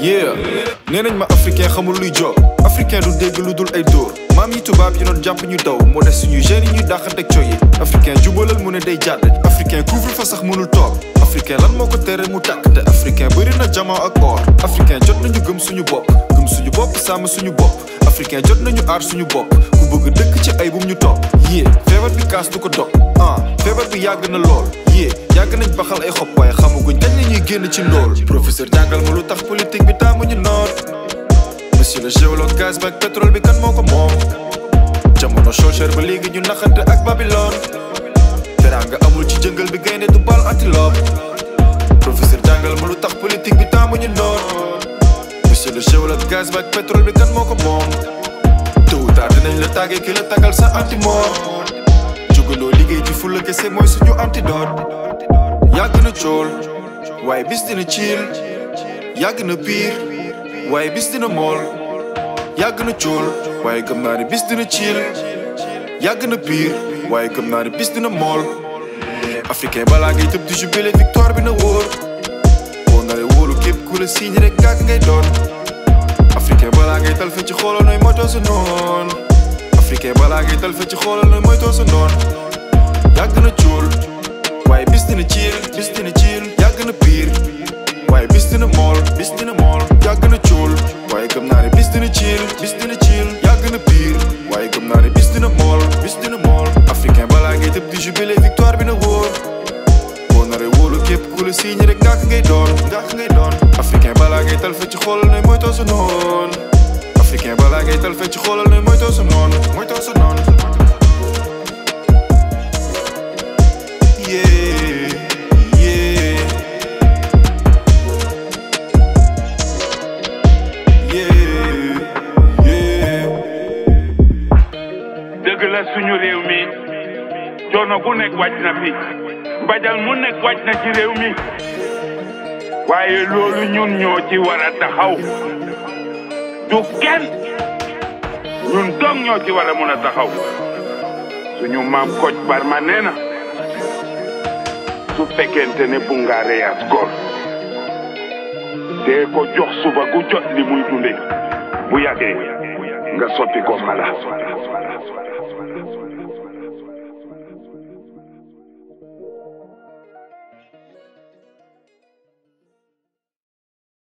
yeah nee nañ ma africain xamul luy job africain du dégg lu dul ay dóor maam yi tubaab yi doon jàpp ñu daw moo des suñuy jeunes yi ñuy dàqanteeg coy yi africain jubalal mu ne day jàdd africain couvre fa sax mënul toog africain lan moo ko tere mu tàkk te africain bëri na jamaa ak or africain jot nañu gëm suñu bopp gëm suñu bopp sàmm suñu bopp africain jot nañu aar suñu bopp ku bëgg dëkk ci ay bum ñu topp yée feebar bi kaas du ko dog ah feebar bi yàgg na lool yée yàgg nañ baxal ay xob waaye xamaguñ kañ la ñuy génn ci ndool professeur jàngal ma lu tax politique bi taamuñu noot monsieur le géologue gaz bi ak pétrole bi kan moo ko moom jamono cher ba léegi ñu naxante ak Babylone teraanga amul ci jëngal bi gaynde du bal antilope professeur jàngal ma lu tax politique bi taamuñu noot monsieur le géologue gaz bi ak pétrole bi kan moo ko moom tôt ou tard dinañ la tàggee ki la tàggal sa antimort jógaloo liggéey ci fulla kese mooy suñu antidote yàgg na cool waaye bis dina ciil yàgg na piir waaye bis dina mool yàgg na cool waaye gëm naa ne bis dina ciil yàgg na piir waaye gëm naa ne bis dina mool africain balaa ngay tëb di jubilé victoire bi na wóor boo naree wóolu képp ku la siiñ rek gàgg ngay doon africain balaa ngay tal fe ci xoolal nooy moytoo sa noon africain balaa ngay tal fe ci xoolal nooy moytoo sa noon yàgg na cool waaye bis dina ciil bis dina ciil yàgg na piir waaye bis dina mool bis dina mool yàgg na cool waaye gëm naa ne bis dina ciil bis dina ciil yàgg na piir waaye gëm naa ne bis dina mool bis dina mool africain balaa ngay tëb di jubilé victoire bi na wóor boo naree wóolu képp ku la siiñ rek ngàkk ngay doon ngàkk ngay doon africain balaa ngay tal fe ci xoolal nooy moytoo sa noon africain balaa ngay tal fe ci xoolal nooy moytoo sa noon moytoo sa noon yeah yeah yeah yeah dëgg la suñu réew mi coono gu nekk wàcc na fi mbajal mu nekk wàcc na ci réew mi waaye loolu ñun ñoo ci war a taxaw du kenn ñun dong ñoo ci war a mun a taxaw suñu maam Kocc Barma nee na su fekkente ne bu nga reyaas góor dee ko jox suba gu jot li muy dunde bu yàggee nga soppi ko mala